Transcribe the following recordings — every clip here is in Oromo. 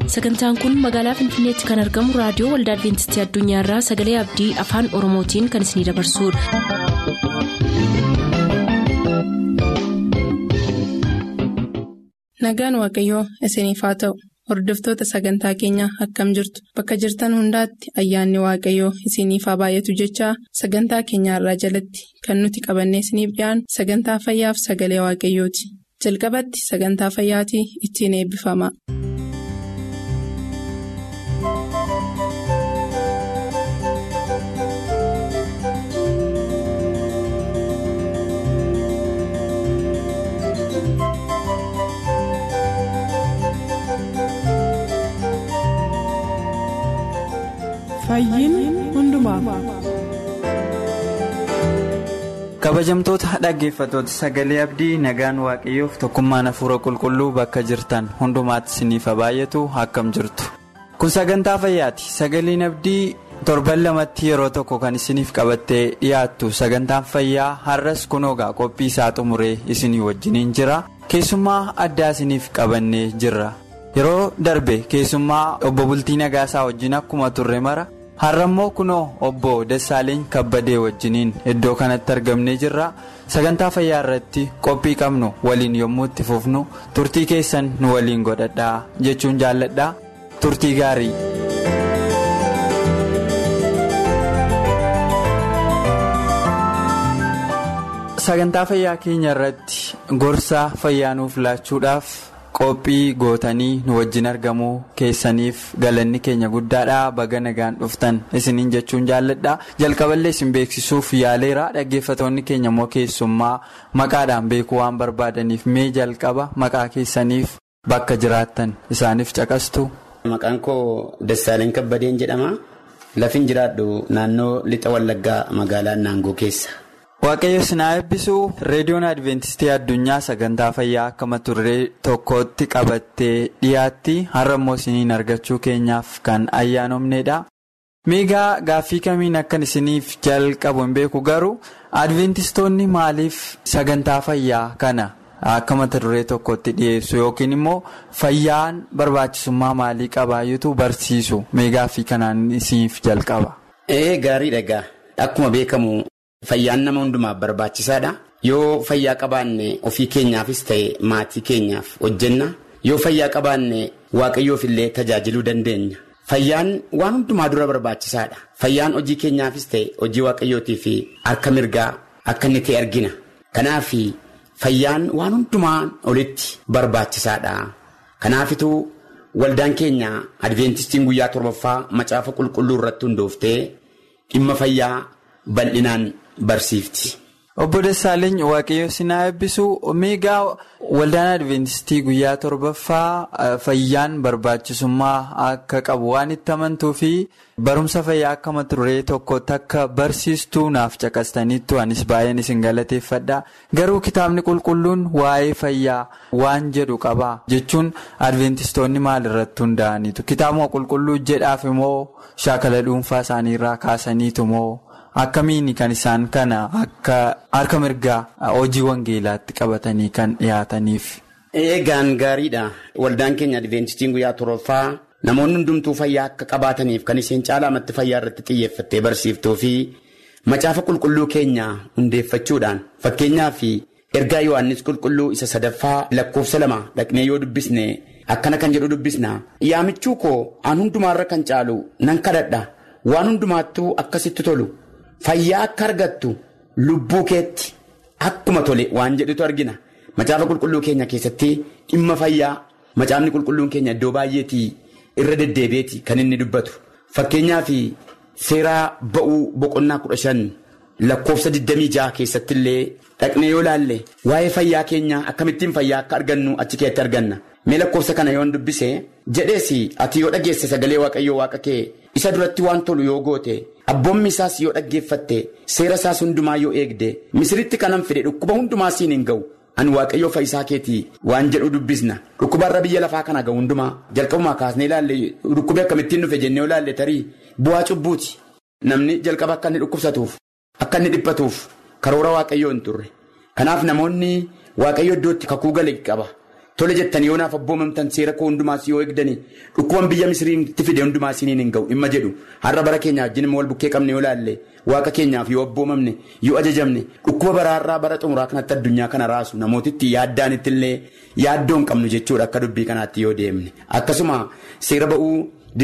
sagantaan kun magaalaa finfinneetti kan argamu raadiyoo waldaa adventistii addunyaarraa sagalee abdii afaan oromootiin kan isinidabarsudha. nagaan waaqayyoo isiniif haa ta'u hordoftoota sagantaa keenyaa akkam jirtu bakka jirtan hundaatti ayyaanni waaqayyoo isiniif haa baay'atu jechaa sagantaa keenyaarraa jalatti kan nuti qabannee isiniif dhiyaanu sagantaa fayyaaf sagalee waaqayyooti jalqabatti sagantaa fayyaatii ittiin eebbifama. kabajamtoota dhaggeeffatoota sagalee abdii nagaan waaqayyoof tokkummaan hafuura qulqulluu bakka jirtan hundumaatti isiniif baay'atu akkam jirtu kun sagantaa fayyaati sagaleen abdii torban lamatti yeroo tokko kan isiniif qabattee dhiyaattu sagantaan fayyaa har'as kunoogaa qophii isaa xumuree isinii wajjiniin jira keessummaa addaa isiniif qabannee jirra yeroo darbe keessummaa obbo bultii nagaasaa wajjin akkuma turre mara. har'a immoo kunoo obbo Dassaaleny kabbadee wajjiniin iddoo kanatti argamnee jirra sagantaa fayyaa irratti qophii qabnu waliin yommuu itti fufnu turtii keessan nu waliin godhadhaa jechuun jaalladhaa turtii gaarii. sagantaa fayyaa keenya irratti gorsa fayyaa nuuf laachuudhaaf. qophii gootanii nu wajjin argamuu keessaniif galanni keenya guddaadha baga nagaan dhuftan isiniin jechuun jaalladha jalqaballee isin beeksisuuf yaaleera dhaggeeffatoonni keenya immoo keessummaa maqaadhaan beekuu waan barbaadaniif mee jalqaba maqaa keessaniif bakka jiraattan isaaniif caqastu. maqaan koo Dassaaleny Kabbadeen jedhama lafin jiraadhu naannoo lixa wallaggaa magaalaa naangoo keessa. waaqayyo sinaa eebbisuu reediyoon adventistii addunyaa sagantaa fayyaa akka mata duree tokkotti qabattee dhiyaatti har'a immoo isiniin argachuu keenyaaf kan ayyaanofneedha. miigaa gaaffii kamiin akkan isiniif jalqabu hin beeku garuu adventistoonni maaliif sagantaa fayyaa kana akka mata duree tokkotti dhiyeessu yookiin immoo fayyaan barbaachisummaa maalii qabaayyutu barsiisu gaaffii kanaan isiniif jalqaba. ee gaariidha egaa akkuma beekamu. Fayyaan nama hundumaaf barbaachisaadha. Yoo fayyaa qabaanne ofii keenyaafis ta'e maatii keenyaaf hojjenna. Yoo fayyaa qabaanne waaqayyoof illee tajaajiluu dandeenya. Fayyaan waan hundumaa dura barbaachisaadha. Fayyaan hojii keenyaafis ta'e hojii waaqayyootii fi harka mirgaa akka inni ta'e argina. Kanaaf fayyaan waan hundumaa olitti barbaachisaadha. Kanaafituu waldaan keenya adventistiin guyyaa torbaffaa macaafa qulqulluu irratti hundooftee dhimma fayyaa bal'inaan. Barsiifti. Obbo Dassaaleny waaqayyo sinaa eebbisuu miigaa waldaan adventistii guyyaa torbaffaa fayyaan barbaachisummaa akka qabu waan itti amantuu fi barumsa fayyaa akka mata duree tokkotti akka barsiistuu naaf caqastaniittu anis baay'een isin galateeffadha garuu kitaabni qulqulluun waa'ee fayyaa waan jedhu qaba jechuun adventistoonni maal irratti hundaa'aniitu kitaabuma qulqulluu jedhaaf immoo shaakala dhuunfaa isaaniirraa kaasaniitu moo. akkamiin kan isaan kana akka harka mirgaa hojii wangeelaatti qabatanii kan dhiyaataniif. Eegaan gaariidha. Waldaan keenya adventistiin guyyaa torbaffaa namoonni hundumtuu fayyaa akka qabaataniif kan isheen caalaa fayyaa irratti xiyyeeffattee barsiiftuu fi macaafa qulqulluu keenya hundeeffachuudhaan fakkeenyaaf ergaa Yohaannis qulqulluu isa sadaffaa lakkoofsa lama dhaqnee yoo dubbisne akkana kan jedhu dubbisna. Yaamichuu koo aan hundumaarra kan caalu nan kadhadha waan hundumaattuu akkasitti tolu. Fayyaa akka argattu lubbuu keetti akkuma tole waan jedhutu argina. Macaafa qulqulluu keenya keessatti dhimma fayyaa macaafni qulqulluun keenya iddoo baay'eetii irra deddeebi'eeti kan inni dubbatu. Fakkeenyaaf seeraa ba'uu boqonnaa kudha shan lakkoofsa 26 keessatti illee dhaqnee yoo laalle waa'ee fayyaa keenyaa akkamittiin fayyaa akka argannu achi keessatti arganna. Mee lakkoofsa kana yoon dubbise jedhees ati yoo dhageesse sagalee waaqayyoo waaqa kee isa duratti waan tolu yoo goote. Abboommi isaas yoo dhaggeeffatte seera isaas hundumaa yoo eegde misiritti kanan fide dhukkuba hundumaa siin hin ga'u ani waaqayyoo fayyisaa keetii waan jedhu dubbisna dhukkubarra biyya lafaa kana ga'u hundumaa jalqabumaa kaasnee ilaalle dhukkubi akkamittiin dhufe jennee yoo ilaalle tarii bu'aa cubbuuti namni jalqaba akka inni dhukkubsatuuf akka inni dhiphatuuf karoora waaqayyoo hin turre kanaaf namoonni waaqayyo iddootti kakuu gale qaba tole jettanii yoo naaf abboomamtan seera koo hundumaas yoo eegdanii dhukkuban biyya misiriitti fide hundumaas hin ga'u dhimma jedhu har'a bara keenyaa wajjin immoo wal bukkee qabne yoo laalle waaqa keenyaaf yoo abboomamne yoo ajajamne dhukkuba baraarraa bara xumuraa kanatti addunyaa kana raasu namootitti yaaddaanitti illee yaaddoo hin qabnu jechuudha akka dubbii kanaatti yoo deemne akkasuma seera ba'uu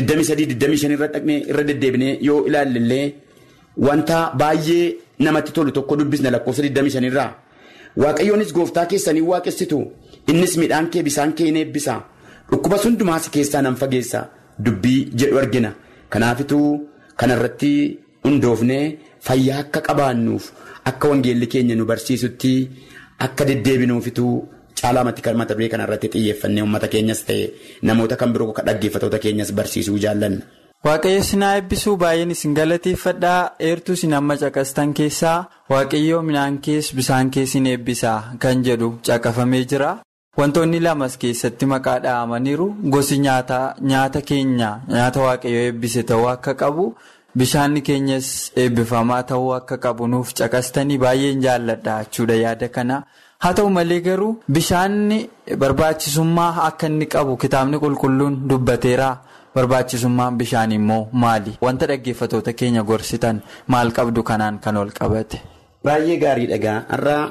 23-25 irra dhaqnee irra deddeebinee yoo ilaalle illee wanta baay'ee namatti tolu tokko dubbisna lakkoofsa 25 irraa waaqayyoonis gooftaa keessanii waaqessitu innis midhaan kee bisaan kee hin eebbisa dhukkuba hundumaas keessaa nan fageessa dubbii jedhu argina kanaafituu kanarratti hundoofnee fayyaa akka qabaannuuf akka wangeelli keenya nu barsiisutti akka deddeebinuufituu caalaa mata duree kanarratti xiyyeeffannee uummata keenyas ta'e namoota kan biroo dhaggeeffatoota keenyas barsiisuu jaallanna. Waaqayyo sinaa eebbisuu baay'een isin galateeffadhaa eertuu isin amma caqastan keessaa waaqayyoo midhaan kees bisaan kees hin eebbisaa kan jedhu caqafamee jira. Wantoonni lamas keessatti maqaa dha'amaniiru gosi nyaata keenya nyaata waaqayyoo eebbise ta'uu akka qabu bishaanni keenyas eebbifamaa ta'uu akka qabu nuuf caqastanii baay'een jaalladha jechuudha yaada kana. Haa ta'u malee garuu bishaanni barbaachisummaa akka inni qabu kitaabni qulqulluun dubbateera. Barbaachisummaan bishaan immoo maali? Wanta dhaggeeffatoota keenya gorsitan maal qabdu kanaan kan ol qabate? Baay'ee gaarii dhagaa har'aa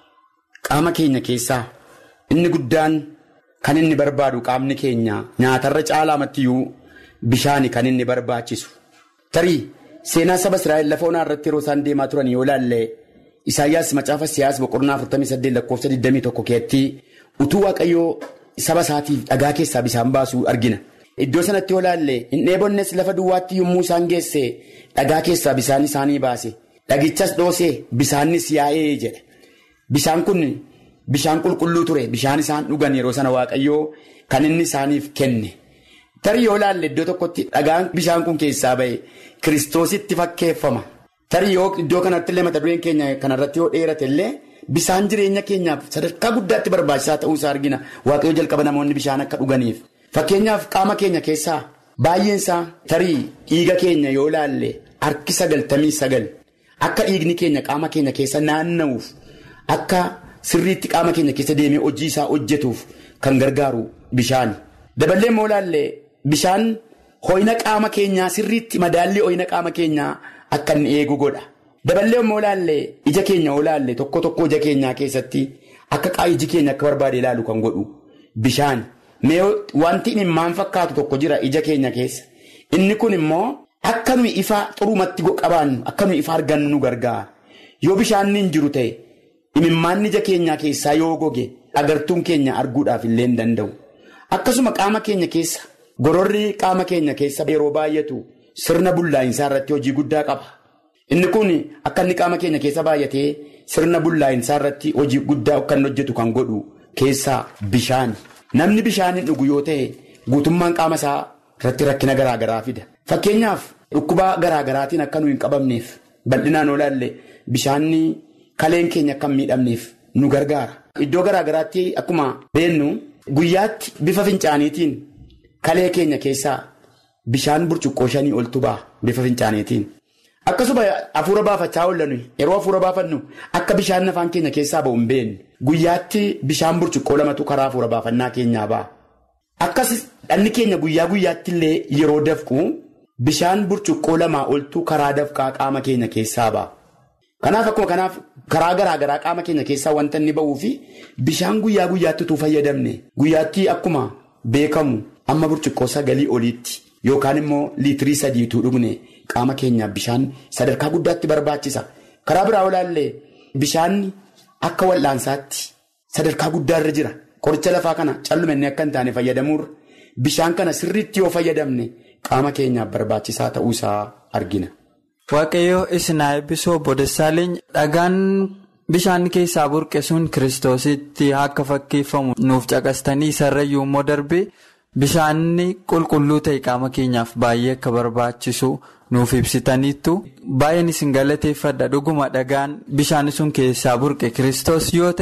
qaama keenya keessaa inni guddaan kan inni barbaadu qaamni keenya nyaatarra caalaamattiyuu bishaani kan inni barbaachisu. Tarii seenaa saba Israa'el lafa onaa irratti yeroo isaan deemaa turan yoo ilaalle Isaayyaas macaafa siyaasa boqonnaa 48 lakkoofsa 21 keessatti utuu waaqayyoo saba isaatiif dhagaa keessaa bishaan baasuu argina. Iddoo sanatti yoo ilaalle hin dheebonnes lafa duwwaatti yommuu isaan geesse dhagaa keessaa bishaan isaanii baase dhagichas dhoosee bishaannis yaa'ee jedha. Bishaan kun bishaan qulqulluu ture bishaan isaan dhugan yeroo sana waaqayyoo kan inni isaaniif kenne. Tarii yoo ilaalle iddoo tokkotti dhagaan bishaan kun keessaa ba'e kiristoositti fakkeeffama. Tarii yoo iddoo kanatti illee mata dureen keenya kanarratti yoo dheerate illee bishaan jireenya keenyaaf sadarkaa guddaatti barbaachisaa ta'uusaa argina waaqayyoo jalqaba namoonni bishaan akka dhuganiif. Fakkeenyaaf qaama keenya keessaa baay'eensaa tarii dhiiga keenya yoo ilaalle harki sagaltamii sagal akka dhiigni keenya qaama keenya keessa naanna'uuf akka sirriitti qaama keenya keessa deemee hojii isaa hojjetuuf kan gargaaru bishaan. Daballee immoo ilaalle bishaan ho'ina qaama keenyaa sirriitti madaallii ho'ina qaama keenyaa akka inni eegu godha. Daballee immoo ilaalle ija keenya yoo ilaalle tokko tokko ija keenyaa keessatti akka iji keenya akka barbaade ilaalu kan godhu bishaan. Mee wanti imimmaan fakkaatu tokko jira ija keenya keessa. Inni kun immoo akka nuyi ifa xurumatti qabaannu akka nuyi ifa argannu nu gargaara. Yoo bishaan hin jiru ta'e imimmaan ija keenyaa keessaa yoo goge agartuun keenya arguudhaaf illee hin danda'u. Akkasuma qaama keenya keessa gororri qaama keenya keessa yeroo baay'atu sirna bullaa'insaa irratti hojii guddaa qaba. Inni kun akka inni qaama keenya keessa baay'atee sirna bullaa'insaa irratti hojii guddaa akka inni hojjetu kan godhu keessaa bishaan. Namni bishaan hin dhugu yoo ta'e guutummaan qaama isaa irratti rakkina garaagaraa fida. Fakkeenyaaf dhukkuba garaagaraatiin akka nu hin qabamneef bal'inaan yoo ilaalle bishaanni kaleen keenya akka hin miidhamneef nu gargaara. Iddoo garaagaraatti akkuma beennu guyyaatti bifa fincaaniitiin kalee keenya keessaa bishaan burcuqqoo shanii oltu ba'a bifa fincaaniitiin. Akkasuma hafuura baafachaa oolannu yeroo hafuura baafannu akka bishaan afaan keenya keessaa ba'u hin beeknu. Guyyaatti bishaan burcuqqoo lamatu karaa hafuura baafannaa keenyaa ba'a. Akkas dhalli keenya guyyaa guyyaatti illee yeroo dafqu bishaan burcuqqoo lamaa oltu karaa dafqaa qaama keenya keessaa ba'a. Kanaaf akkuma kanaaf karaa garaa garaa qaama keenya keessaa wanta inni ba'uu fi bishaan guyyaa guyyaatti utuu fayyadamne guyyaatti akkuma beekamu amma burcuqqoo sagalii oliitti yookaan immoo liitirii sadiituu dhugne qaama keenyaaf bishaan sadarkaa guddaatti barbaachisa. Karaa biraa olaallee bishaan. Akka wal'aansaatti sadarkaa guddaarra jira. Qoricha lafaa kana callumenne akka hin taane fayyadamuurra bishaan kana sirriitti yoo fayyadamne qaama keenyaaf barbaachisaa ta'uusaa argina. Waaqayyoo isin haa eebbisuu obbo Dassaaleny dhagaan bishaan keessaa burqe sun kiristoositti akka fakkeeffamu nuuf caqastanii isarrayyuu immoo darbee bishaanni qulqulluu ta'e qaama keenyaaf baay'ee akka barbaachisu. nuuf ibsitaniittu baay'een isin galateeffadha dhuguma dhagaan bishaan sun keessaa burqe kristos yoo ta'e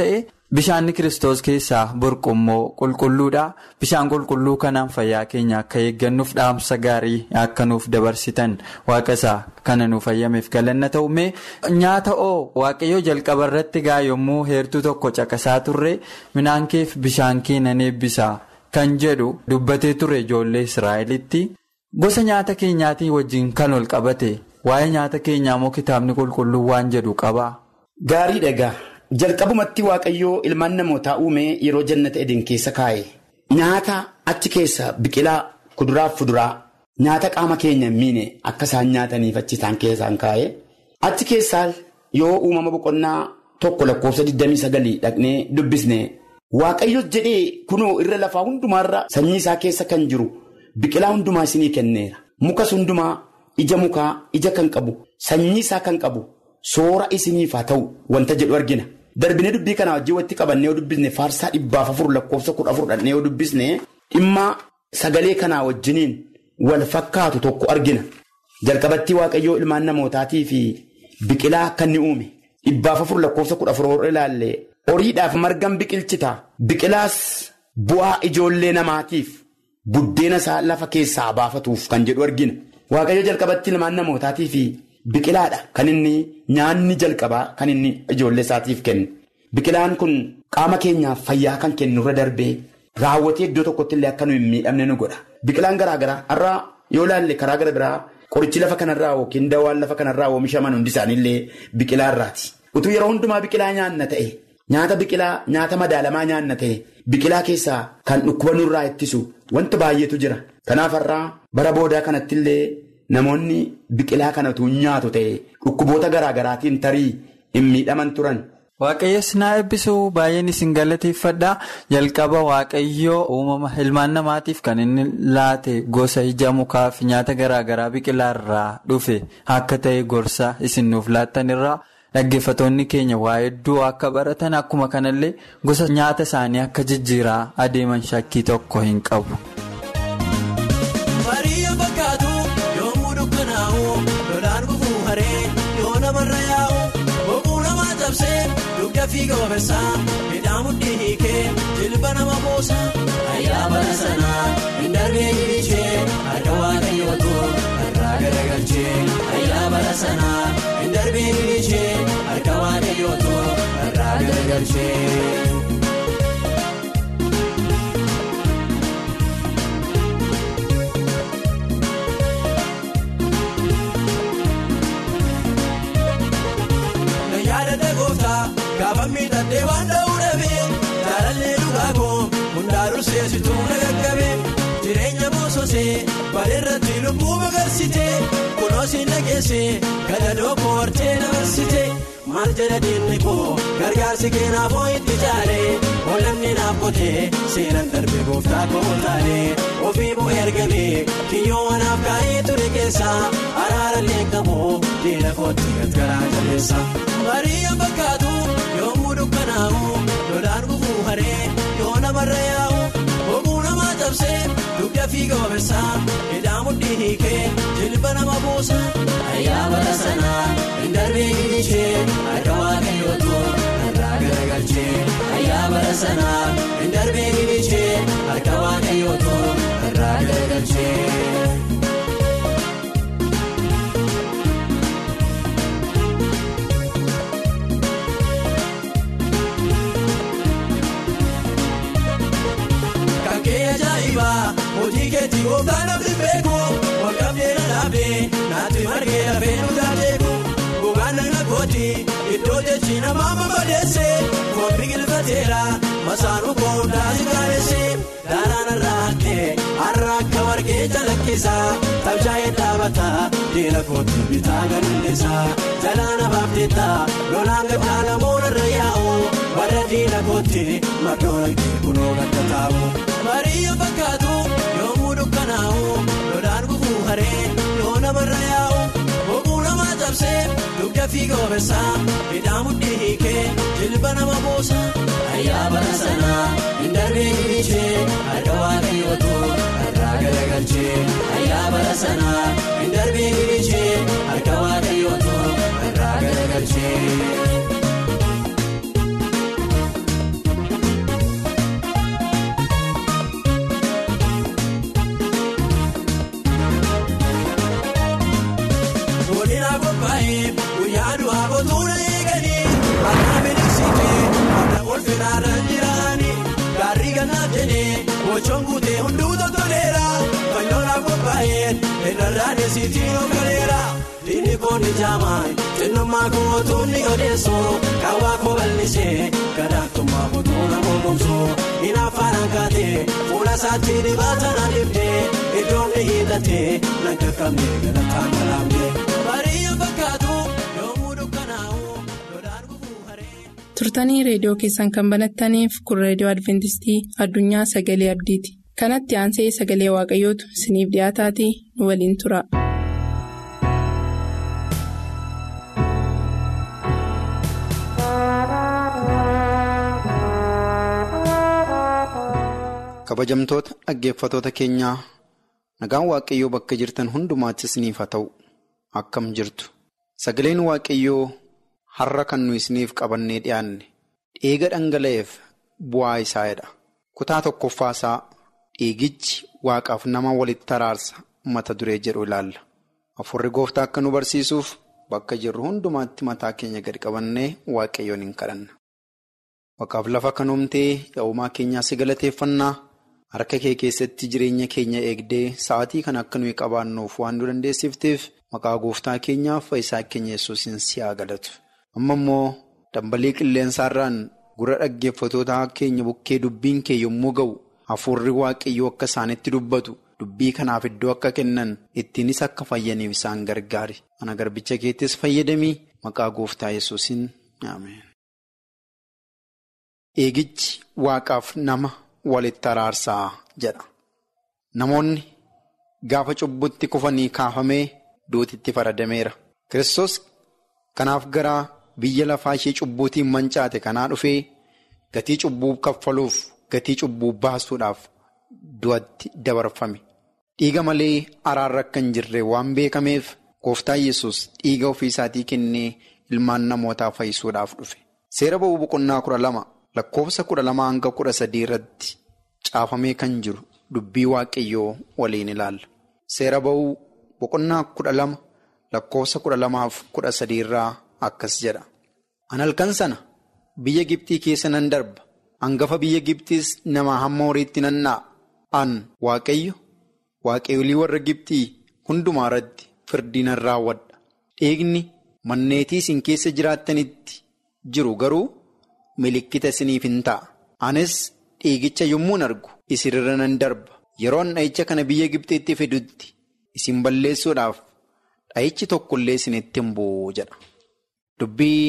bishaanni kiristoos keessaa burqummoo qulqulluudha bishaan qulqulluu kanaan fayyaa keenya akka eeggannuuf dhaamsa gaarii akka nuuf dabarsitan waaqa isaa kana nuuf ayyameef galanna ta'u mee nyaata oo waaqayyoo jalqaba irratti gaa yommuu heertuu tokko caqasaa turre midhaan keef bishaan kee nan eebbisaa kan jedhu dubbatee ture ijoollee israa'elitti gosa nyaata keenyaatii wajjin kan ol qabate waa'ee nyaata keenyaa moo kitaabni qulqulluu waan jedhu qaba. Gaarii dhagaa jalqabumatti waaqayyoo ilmaan namootaa uumee yeroo jannata edin keessa kaa'e nyaata achi keessa biqilaa kuduraaf fuduraa nyaata qaama keenya hin miine akka isaan nyaataniif achi isaan keessaan kaa'e achi keessaa yoo uumama boqonnaa tokko lakkoofsa 29 dhaqnee dubbisne waaqayyo jedhee kunoo irra lafaa hundumaarra sanyii isaa keessa kan jiru biqilaa hundumaa isinii kenneera mukas hundumaa ija mukaa ija kan qabu sanyii isaa kan qabu. Soora isiniif haa ta'u wanta jedhu argina. Darbinee dubbii kanaa wajjin walitti qabannee yoo dubbisne faarsaa dhibbaaf afur lakkoofsa kudha afur dhannee yoo dubbisne dhimma sagalee kanaa wajjiniin wal fakkaatu tokko argina. Jalqabatti waaqayyoo ilmaan namootaatii fi biqilaa akka inni uume dhibbaaf afur lakkoofsa kudha afur ilaalle horiidhaaf margan biqilchita biqilaas bu'aa ijoollee namaatiif buddeena isaa lafa keessaa baafatuuf kan jedhu argina. Waaqayyoo jalqabatti ilmaan namootaatii fi. Biqilaadha kan inni nyaanni jalqabaa kan inni ijoollee isaatiif kennu. Biqilaan kun qaama keenyaaf fayyaa kan kennu irra darbee raawwatee iddoo tokkotti illee akka nu hin miidhamne nu godha. Biqilaan garaagaraa har'a yoo ilaalle karaa gara biraa qorichi lafa kanarraa yookiin dawaan lafa kanarraa oomishaman hundi isaaniillee biqilaa irraati. Utuu yeroo hundumaa biqilaa nyaanna ta'e nyaata biqilaa nyaata madaalamaa nyaanna ta'e biqilaa keessaa kan dhukkuba nurraa ittisu wanta baay'eetu jira. Kanaaf har'aa bara boodaa kanatti illee. Namoonni biqilaa kanatu nyaatu ta'e dhukkuboota garaa garaatiin tarii hin miidhaman turan. Waaqayyo sinaa eebbisuu baay'een isin galateeffadha. Jalqaba Waaqayyoo uumama ilmaan namaatiif kan inni laate gosa ija mukaa fi nyaata garaa garaa biqilaa irraa dhufe akka ta'e gorsa isin nuuf laattanirraa dhaggeeffatoonni keenya waa hedduu akka baratan akkuma kanallee gosa nyaata isaanii akka jijjiiraa adeeman shakkii tokko hin qabu. Dugda fiiga wabarsaa midhaan mudhii hiikee jilba nama boosa ayyaa bara sanaa hin darbee gidichee harka waaqayyootu irraa garagalchee ayyaa bara sanaa hin darbee gidichee harka waaqayyootu irraa garagalchee. Gaafa miidhagdee waan dha'uu dhabee jaalallee dhugaa koo hundaa durseessituu na gaggabee jireenya boososee bareerratti lubbuu magarsitee kunuunsi nageessee gadadoo koo hortee dabarsitee maal jedha diinni koo gargaarsi keenaafoo itti caalee oollamni naaf qotee seenan darbee gooftaa koo taalee ofii boo ergamee kiyyoo wanaaf kaa'ee ture keessaa araara leekamoo diina kootti gargaaraa jabeessa. Marii bakkaatu yommuu dukkanaa'u lolaan gufuu haree yoo namarra yaa'u boquu namaa cabsee dugda fiiga wabarsaa midhaan mudhii hiikee jilba nama buusa ayyaa bara sanaa hin darbee gidichee harka waaqayyootu irraa garagalchee ayyaa bara sanaa hin darbee gidichee harka waaqayyootu irraa garagalchee. Hojii keetii gooftaan namni beeku walqabdee na dhaabee naatti margee lafee nu taateeku gogaan nagna kooti iddoo jechi namaa babadeesse foon biqilfateera masaanuu koodhaa si gaadheesse daaraan irraa hakkee har'a akka margee calaqqisaa tabshaa'ee dhaabataa diina kootti bitaa gadhiisaa jalaana baafteettaa lolaan gaddaa namoota irra yaa'u warra diina kootti maddoon kee kunoo gadda taa'u. Marii fakkaatu yommuu dukkanaa'u lolaan gufuu haree yoo namarra yaa'u boquu namaa cabsee dugda fiiga wabarsaa midhaan mudhii hiikee jilba nama buusa ayyaa bara sanaa hin darbee gidichee harka waaqayyootu irraa garagalchee ayyaa bara sanaa hin darbee gidichee harka waaqayyootu irraa garagalchee. guyyaa du'aa bootuun eeganii akka miliksitee akka ulfinaarraan jiraanii gaarii gannaaf jedhee bocoon guutee hunduu totoleera fayyoodhaaf qophaa'een irrarraa deessitiin oggaleera diinni koonni jaamaan xinnummaa kootuun ni odeessoo kaawwaa koo bal'isee gadaaktummaa kootuu na kunuunsoo inni afaan hanqaatee fuula isaatti dhibaata na dhibdee iddoon ni hidhatee na kakkamee galataan galaamnee bareeyyaan fakkaatu yoomuu dukkanaa'u lodaan gufuu haree. turtanii reediyoo keessan kan banattaniif kun reediyoo adventistii addunyaa sagalee abdiiti kanatti aansee sagalee waaqayyootu isiniif dhiyaataatii nu waliin tura. kabajamtoota dhaggeeffatoota keenyaa nagaan waaqayyoo bakka jirtan hundumaatti isiniif haa ta'u akkam jirtu sagaleen waaqayyoo har'a kan nu isiniif qabannee dhiyaanne dhiiga dhangala'eef bu'aa isaadha kutaa tokkoffaasaa dhiigichi waaqaaf nama walitti araarsa mata duree jedhu ilaalla afurri gooftaa akka nu barsiisuuf bakka jirru hundumaatti mataa keenya gadi qabannee waaqayyoon hin kadhanna. Waaqaaf lafa kan uumtee uumaa keenyaa si galateeffannaa harka kee keessatti jireenya keenya eegdee sa'aatii kan akka nuyi qabaannuuf waan nu dandeessifteef maqaa gooftaa keenyaaf fayyisaa keenya yesuusin si haa galatu. Amma immoo dambalii qilleensaarraan gurra dhaggeeffatoota keenya bukkee dubbiin kee yommuu ga'u hafuurri waaqayyoo akka isaanitti dubbatu dubbii kanaaf iddoo akka kennan ittiinis akka fayyaniif isaan gargaari. Ana garbicha keettis fayyadamii maqaa gooftaa yesuusin ameen. Eegichi waaqaaf nama walitti araarsaa jedha. Namoonni gaafa cubbutti kufanii kaafamee duutitti faradameera. Kiristoos kanaaf gara biyya lafaa ishee cubbuutiin mancaate kanaa dhufee gatii cubbuu kaffaluuf gatii cubbuu baasuudhaaf du'atti dabarfame. Dhiiga malee araarra akka hin jirre waan beekameef gooftaa yesus dhiiga ofii isaatii kennee ilmaan namootaa fayyisuudhaaf dhufe. Seera ba'uu boqonnaa kudha lama. Lakkoofsa kudha lama hanga kudha sadii irratti caafamee kan jiru dubbii waaqayyoo waliin ilaalla. Seera ba'uu boqonnaa kudha lama lakkoofsa kudha lamaaf kudha sadii irraa akkas jedha. An halkan sana biyya Gibxii keessa nan darba. Hangafa biyya Gibxiis namaa hamma horiitti nan dha'a. An waaqayyo waaqayyolii warra Gibxii hundumaa irratti firdii nan raawwadha. Dhiigni manneetii isin keessa jiraattanitti jiru garuu. Milikkita isiniif hin ta'a. Anis dhiigicha yommuun argu isinirra nan darba. Yeroon dha'icha kana biyya Gibxiitti fidutti isin balleessuudhaaf dha'ichi tokkollee isinitti hin bu'u jedha. Dubbii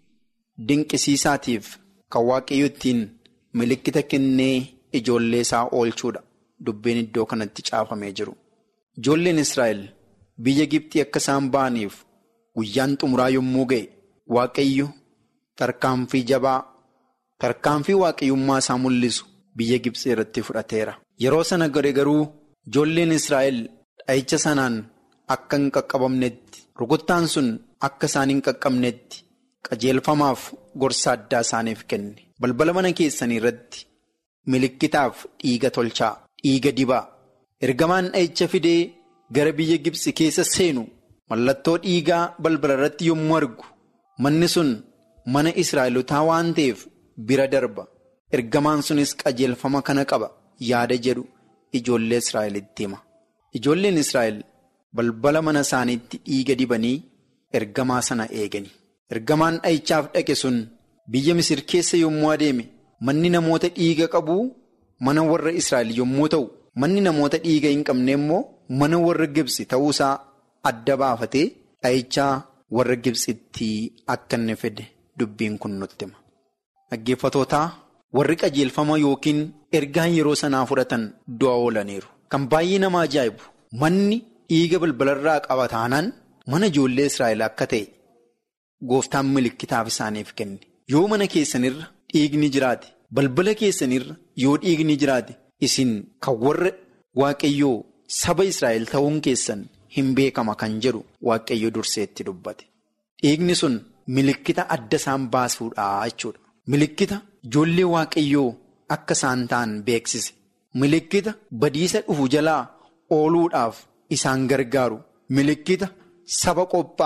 dinqisiisaatiif kan waaqayyo ittiin milikkita kennee ijoollee isaa oolchuudha. Dubbiin iddoo kanatti caafamee jiru. Ijoolleen Israa'el biyya Gibxii akka isaan ba'aniif guyyaan xumuraa yommuu ga'e waaqayyo tarkaanfii jabaa. Tarkaanfii waaqayyummaa isaa mul'isu biyya Gibxii irratti fudhateera. Yeroo sana gade garuu ijoolleen Israa'el dha'icha sanaan akka hin qaqqabamnetti rukuttaan sun akka isaan hin qaqqabnetti qajeelfamaaf gorsa addaa isaaniif kenne. Balbala mana keessanii irratti milikkitaaf dhiiga tolchaa dhiiga dibaa ergamaan dha'icha fidee gara biyya Gibxi keessa seenu mallattoo dhiigaa balbala irratti yommuu argu manni sun mana Israa'elotaa waan ta'eef. Bira darba ergamaan sunis qajeelfama kana qaba yaada jedhu ijoollee Israa'elitti hima. Ijoolleen Israa'el balbala mana isaaniitti dhiiga dibanii ergamaa sana eegani. Ergamaan dha'ichaaf dhaqe sun biyya Misir keessa yommuu adeeme manni namoota dhiiga qabu mana warra Israa'el yommuu ta'u manni namoota dhiiga hin qabne immoo mana warra Gibsi ta'uusaa adda baafatee dha'ichaa warra Gibsitti akka inni fide dubbiin kun nutti hima. Dhaggeeffatootaa warri qajeelfama yookiin ergaan yeroo sanaa fudhatan du'a oolaniiru. Kan baay'ee nama ajaa'ibu manni dhiiga balbalarraa qaba taanaan mana ijoollee Israa'el akka ta'e gooftaan milikkitaaf isaaniif kenne. Yoo mana keessanirra dhiigni jiraate balbala keessanirra yoo dhiigni jiraate isin kan warra waaqayyoo saba Israa'el ta'uun keessan hin beekama kan jedhu waaqayyo durseetti dubbate. Dhiigni sun milikkita adda isaan baasuudha jechuudha. Milikkita ijoollee waaqayyoo akka isaan ta'an beeksise. Milikkita badiisa dhufu jalaa ooluudhaaf isaan gargaaru. Milikkita saba qophaa'an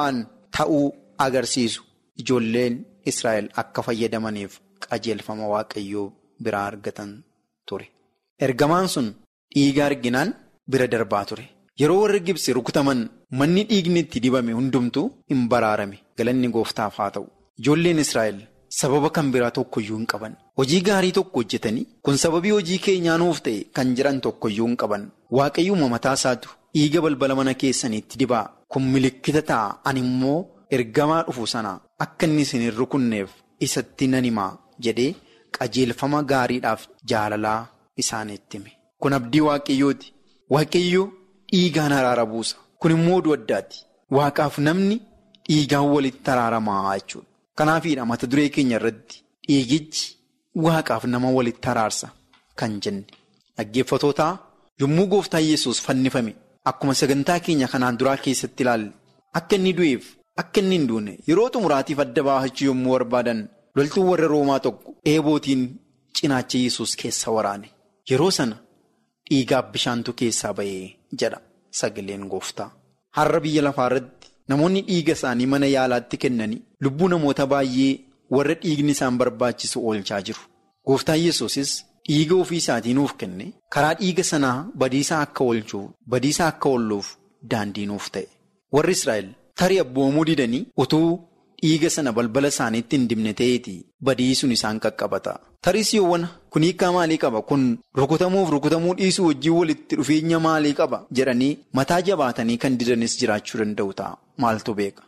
ta'uu agarsiisu ijoolleen Israa'el akka fayyadamaniif qajeelfama waaqayyoo biraa argatan ture. Ergamaan sun dhiiga arginaan bira darbaa ture. Yeroo warri Gibsi rukutaman manni dhiigni itti dibame hundumtuu hin baraarame galanni gooftaaf haa ta'u. Ijoolleen Israa'el sababa kan biraa tokkoyyuu hin qaban. Hojii gaarii tokko hojjetanii kun sababii hojii keenyaa nuuf ta'e kan jiran tokkoyyuu hin qaban. Waaqayyuma mataa isaatu dhiiga balbala mana keessaniitti dibaa kun milikkita ta'a ani immoo ergamaa dhufu sana akka inni isin hin rukunneef isatti nan himaa jedhee qajeelfama gaariidhaaf jaalalaa isaaniitti hime. Kun abdii waaqayyooti. Waaqayyoo dhiigaan araara buusa. Kun immoo oduu addaati. Waaqaaf namni dhiigaan walitti araaramaa jechuudha. Kanaafiidha mata duree keenya irratti dhiigichi waaqaaf nama walitti araarsa kan jenne. Dhaggeeffatootaa yommuu gooftaan yesus fannifame akkuma sagantaa keenya kanaan duraa keessatti ilaalle akka inni du'eef akka inni hin duune yeroo xumuraatiif adda baafachuu yommuu barbaadan loltuun warra roomaa tokko eebootiin cinaacha yesus keessa waraane. Yeroo sana dhiigaaf bishaantu keessaa ba'ee jedha sagaleen gooftaa. Har'a biyya lafaa irratti namoonni dhiiga isaanii mana yaalaatti kennanii lubbuu namoota baay'ee warra dhiigni isaan barbaachisu oolchaa jiru. Gooftaan yesuusis dhiiga ofii isaatii nuuf kenne karaa dhiiga sanaa badiisaa akka oolchuuf badiisaa akka oolluuf daandii nuuf ta'e. Warri Israa'el tarii abboomuu didanii utuu dhiiga sana balbala isaaniitti hin dibne ta'eetii badii sun isaan qaqqabata. Taris yoowwan kun hiikaa maalii qaba kun rukutamuuf rukutamuu dhiisuu wajjin walitti dhufeenya maalii qaba jedhanii mataa jabaatanii kan didanis jiraachuu danda'u ta'a maaltu beeka.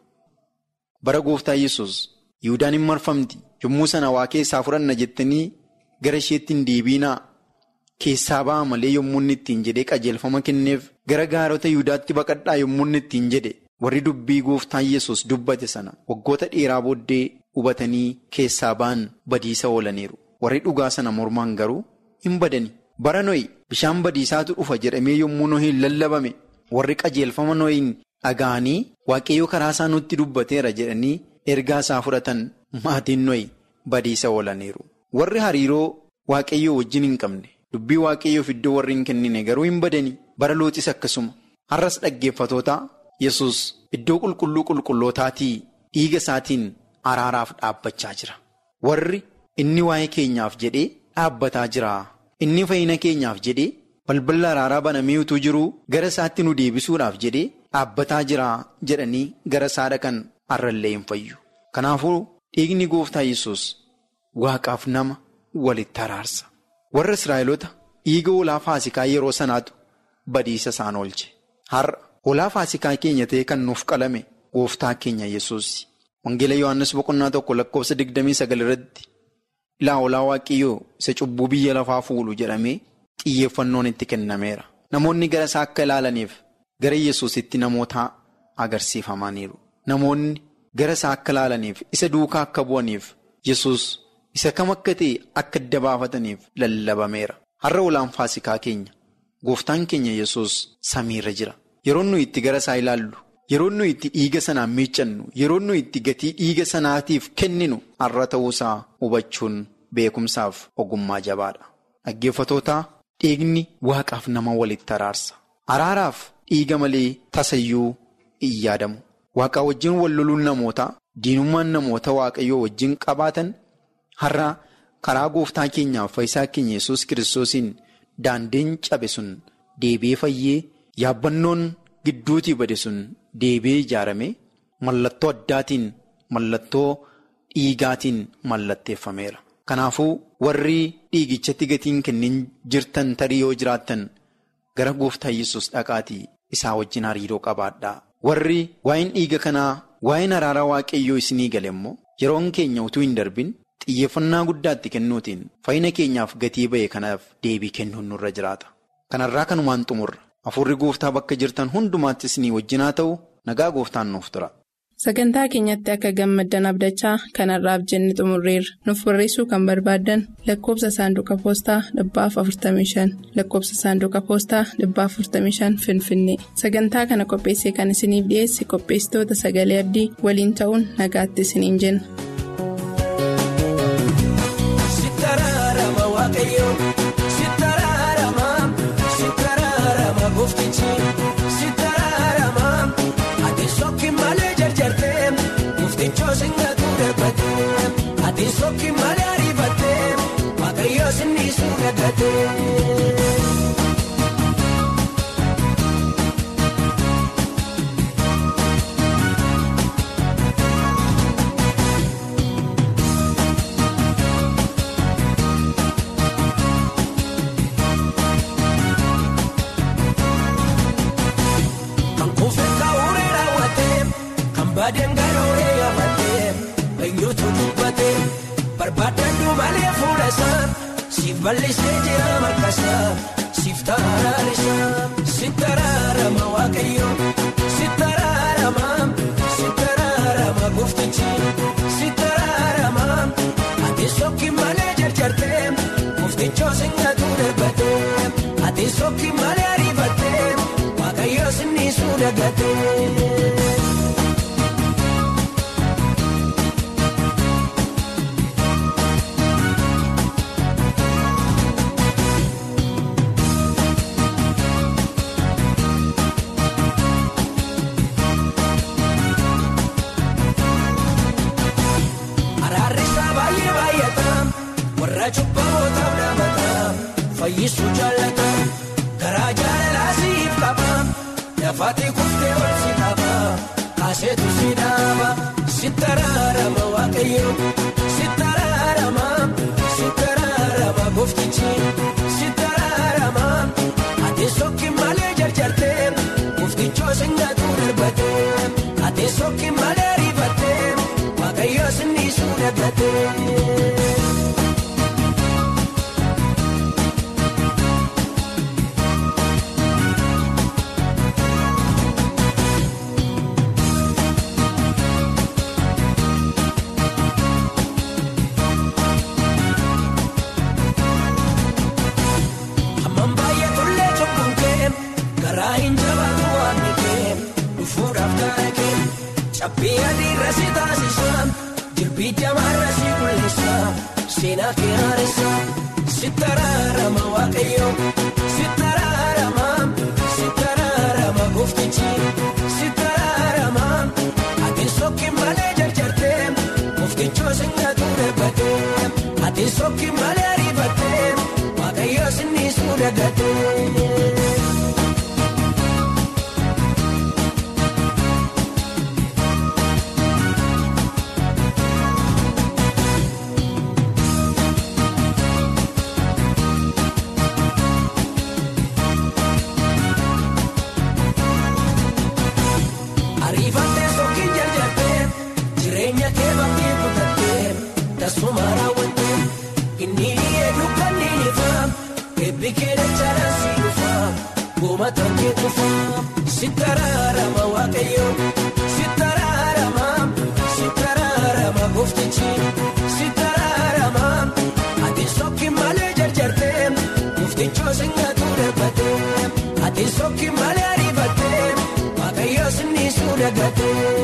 Bara gooftaa yesus Yihuudaan hin marfamti yommuu sana waa keessaa fudhanna jettanii gara isheetti hin deebiinaa keessaa ba'a malee yommuu inni ittiin jedhee qajeelfama kenneef gara gaarota Yihudaatti baqadhaa yommuu inni ittiin jedhe warri dubbii gooftaan yesus dubbate sana waggoota dheeraa booddee hubatanii keessaa ba'an badiisa oolaniiru. Warri dhugaa sana mormaan garuu hin badani. Bara no'i bishaan badiisaatu dhufa jedhamee yommuu nohiin lallabame warri qajeelfama nohiin dhaga'anii waaqayyoo karaa isaa nutti dubbateera jedhanii ergaa isaa fudhatan maatiin no'i badiisa oolaniiru. Warri hariiroo waaqayyoo wajjin hin qabne dubbii waaqayyoof iddoo warri hin kennine garuu hin badani. Bara looxis akkasuma. Har'as dhaggeeffatootaa yesus iddoo qulqulluu qulqullootaatii dhiiga isaatiin araaraaf dhaabbachaa jira. Warri. Inni waa'ee keenyaaf jedhee dhaabbataa jira. Inni fayyina keenyaaf jedhee balballi araaraa banamee utuu jiruu gara isaatti nu deebisuudhaaf jedhee dhaabbataa jira jedhanii gara isaa dhaqan har'allee hin fayyu. Kanaafuu dhiigni gooftaa yesus waaqaaf nama walitti araarsa. Warra Israa'eloota dhiiga hoolaa faasikaa yeroo sanaatu badiisa isaan oolche. Har'a hoolaa faasikaa keenya ta'e kan nuuf qalame gooftaa keenya yesus Wangeela Yohaannis boqonnaa tokko lakkoofsa 29 irratti. Ilaa hoolaa waaqayyoo isa cubbuu biyya lafaa fuulu jedhamee xiyyeeffannoon itti kennameera. Namoonni gara isaa akka ilaalaniif gara yesusitti namoota agarsiifamaniiru. Namoonni gara isaa akka ilaalaniif isa duukaa akka bu'aniif yesus isa kam akka ta'e akka adda baafataniif lallabameera. Har'a hoolaan faasikaa keenya gooftaan keenya yesus samiirra jira. Yeroo nuyi itti gara isaa ilaallu. Yeroo nuyi itti dhiiga sanaan miiccannu yeroo nuyi itti gatii dhiiga sanaatiif kenninu har'a ta'uusaa hubachuun beekumsaaf ogummaa jabaadha. Dhaggeeffatootaa dhiigni waaqaaf nama walitti araarsa. Araaraaf dhiiga malee tasayyuu hin yaadamu. Waaqaa wajjin wal loluun namootaa diinummaan namoota waaqayyoo wajjin qabaatan har'a karaa gooftaa keenyaaf fayyisaa keenya yesus kiristoosiin daandiin cabe sun deebi'ee fayyee yaabbannoon gidduutii bade sun. Deebi'ee ijaarame mallattoo addaatiin mallattoo dhiigaatiin mallatteeffameera. Kanaafuu warri dhiigichatti gatiin kennin jirtan tarii yoo jiraattan gara gooftaa yesus dhaqaatii isaa wajjin hariiroo qabaadhaa. Warri waa'een dhiiga kanaa waa'een araara waaqayyoo isinii gale immoo yeroon keenya utuu hin darbin xiyyeeffannaa guddaatti kennuutiin fayyina keenyaaf gatii ba'e kanaaf deebii kennuun nurra jiraata. Kanarraa kanumaan xumurra. Hafuurri gooftaa bakka jirtan hundumaatti isinii wajjin haa ta'u nagaa gooftaan nuuf tura. Sagantaa keenyatti akka gammaddan abdachaa kanarraaf jenne xumurreerra. Nuuf barreessuu kan barbaaddan lakkoofsa saanduqa poostaa dhibbaaf 45 lakkoofsa saanduqa poostaa dhibbaaf 45 Finfinnee. Sagantaa kana qopheessee kan isiniif dhiyeesse qopheessitoota sagalee abdii waliin ta'uun nagaatti isiniin jenna. Sitararama ati sookin malee jarjartee dagate. Kan kuufee kaawuree raawwatee kan baadeen garooree yaafatee eenyutu dubbatee barbaadadhu malee fuula isaa siif bal'isee jira markasaa siif taraarisa si taraarama waaqayyo si taraarama si taraarama gooftichi si taraarama ati sokki malee jarjartee gooftichoo singatu darbatee ati sokki malee ariifatee waaqayyo sinni suudhagatee. Araarrisaa baay'ee baay'ata warra cubbamootaaf dhaabata fayyisuu jaallata garaa jaalalaa siif qaba lafaati kuftee ol si qaba kaaseetu si dhaaba si taraarama waaqayyo si taraarama si taraarama gooftichi si taraarama ati sokki malee jarjartee gooftichoo singatu darbatee ati sokki malee ariifatee waaqayyo sinni suudhagatee. Hammaan baay'atullee cubbuun kee garaa hin jabaatu waan kee dhufuudhaaf gaara kee cabbii adiirra si taasisa jirbii jamaarra si mul'isa seenaa kee haarisa si taraarama waaqayyo si taraarama si taraarama gooftichi si taraarama ati sokki malee jarjartee gooftichoo singatu darbatee ati sokki malee ariifatee waaqayyo sinni suudhagatee. Ariifatee sokkiin jaljaltee jireenya kee bakkee kutattee tasuma raawwattee inni ni eegu kan ni ifaa eebbi kee dachaan si dhufaa gumataan kee tufaa si taraarama waaqayyo si taraarama si taraarama gooftichi si taraarama ati sokki malee jarjartee gooftichoo singatu darbatee ati sokki malee ariifatee waaqayyo sinni suudhagatee.